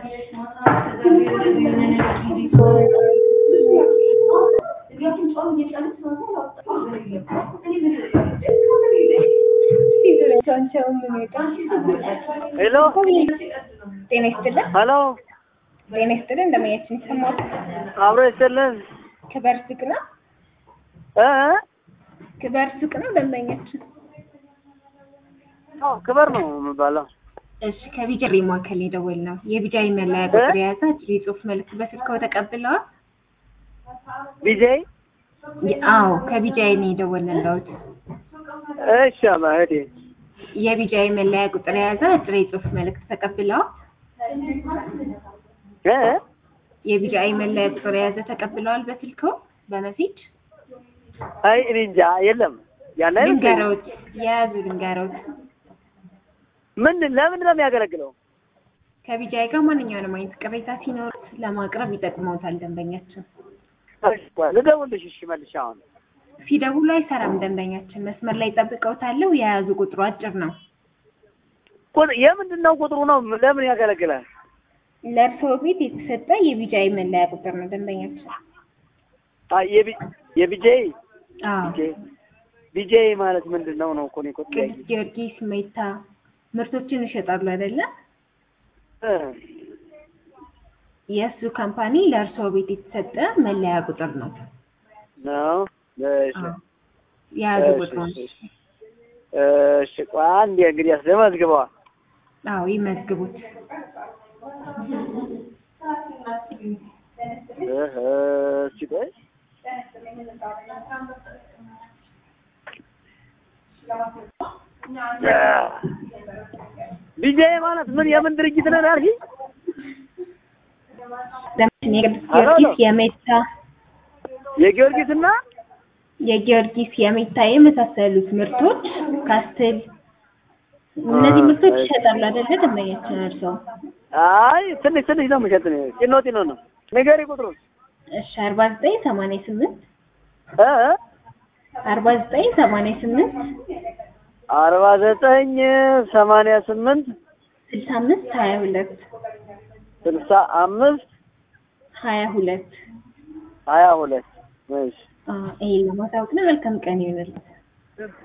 ሄሎ ጤና ይስጥልን። ሄሎ ጤና ይስጥልን። እንደምኛችን ይሰማል። አብሮ ይስጥልን ክበር ሱቅ ነው። እ ክበር ሱቅ ነው ደንበኛችን። አዎ ክበር ነው የሚባለው። እሺ ከቢጃይ ማዕከል የደወል ነው። የቢጃይ መለያ ቁጥር የያዘ አጭር የጽሁፍ መልዕክት በስልክዎ ተቀብለዋል? ቢጄይ የ- አዎ ከቢጃይ ነው የደወልንልዎት። እሺ አማ እህቴ የቢጃይ መለያ ቁጥር የያዘ አጭር የጽሁፍ መልዕክት ተቀብለዋል? እ የቢጃይ መለያ ቁጥር የያዘ ተቀብለዋል በስልክዎ በመሴጅ? አይ እኔ እንጃ የለም ያለ አይመስለኝም። ልንገረውት፣ የያዙ ልንገረውት። ምን ለምን ነው የሚያገለግለው? ከቢጃይ ጋር ማንኛውንም አይነት ቅሬታ ሲኖሩት ለማቅረብ ይጠቅመውታል ደንበኛችን። ልደውልሽ እሺ መልሽ አሁን ሲደውሉ አይሰራም ደንበኛችን። መስመር ላይ ጠብቀውታለሁ። የያዙ ቁጥሩ አጭር ነው። ቁጥ- የምንድን ነው ቁጥሩ ነው ለምን ያገለግላል? ለእርስዎ ቤት የተሰጠ የቢጃይ መለያ ቁጥር ነው ደንበኛችን። አይ የቢ የቢጄይ አዎ ቢጄይ ቢጄይ ማለት ምንድን ነው ነው እኮ እኔ እኮ ጥያቄ ቅዱስ ጊዮርጊስ ሜታ ምርቶችን ይሸጣሉ አይደለ? እ የእሱ ካምፓኒ ለእርስዎ ቤት የተሰጠ መለያ ቁጥር ነው። ነው እሺ አዎ የያዙ እሺ፣ ቁጥሩ ነው። እሺ፣ እሺ ቆይ አንዴ እንግዲህ አስደመዝግበዋል አዎ ይመዝግቡት። እህ እስኪ ቆይ ቢጄይ ማለት ምን የምን ድርጅት ነው ያልሽኝ? ለምሳሌ የቅዱስ ጊዮርጊስ የሜታ የጊዮርጊስና የጊዮርጊስ የሜታ የመሳሰሉት ምርቶች ካስትል እነዚህ ምርቶች ይሸጣሉ አይደለ ደንበኛችን እርስዎ? አይ ትንሽ ትንሽ ነው የምሸጥ ነው ጢኖ ጢኖ ነው ንገሪ ቁጥሩን እሺ አርባ ዘጠኝ ሰማንያ ስምንት እ አርባ ዘጠኝ ሰማንያ ስምንት አርባ ዘጠኝ ሰማንያ ስምንት ስልሳ አምስት ሀያ ሁለት ስልሳ አምስት ሀያ ሁለት ሀያ ሁለት እሺ ይሄን ለማሳወቅ ነው። መልካም ቀን ይሁንልዎት።